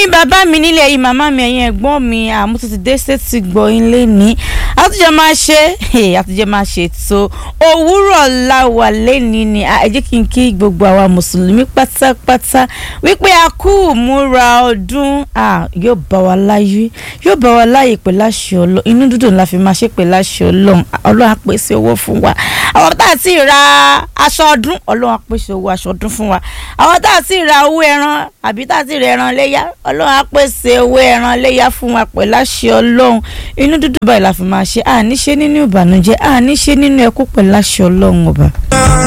ẹ̀yin bàbá mi nílé ẹ̀yin màmá mi ẹ̀yin ẹ̀gbọ́n mi àmútú ti dé sétí gbọ́ yín lẹ́ni àtúnjẹ máa ṣe àtúnjẹ máa ṣe tó òwúrọ̀ láwà lẹ́ni ni ẹ jẹ́ kí n kí gbogbo àwa mùsùlùmí pátápátá wípé a kú múra ọdún yóò bá wa láyé yóò bá wa láyè pẹ̀lú àṣẹ ọlọ́run inú dúdùn la fi máa ṣe pẹ̀lú àṣẹ ọlọ́run ọlọ́run á pèsè owó fún wa àwọn tá a ti ra aṣọ ọdún ọlọ́run á pèsè owó aṣọ ọdún fún wa àwọn tá a ti ra owó ẹran àbí tá a ti ra ẹran léyà ọlọ́run á pèsè owó ẹran léyà fún wa pẹ̀lú àṣẹ ọlọ́run inú dúdùn báyìí la fi máa ṣe àní ṣe nínú ìbànújẹ́ àní ṣe nínú ẹkú pẹ̀lú àṣẹ ọlọ́run ọba.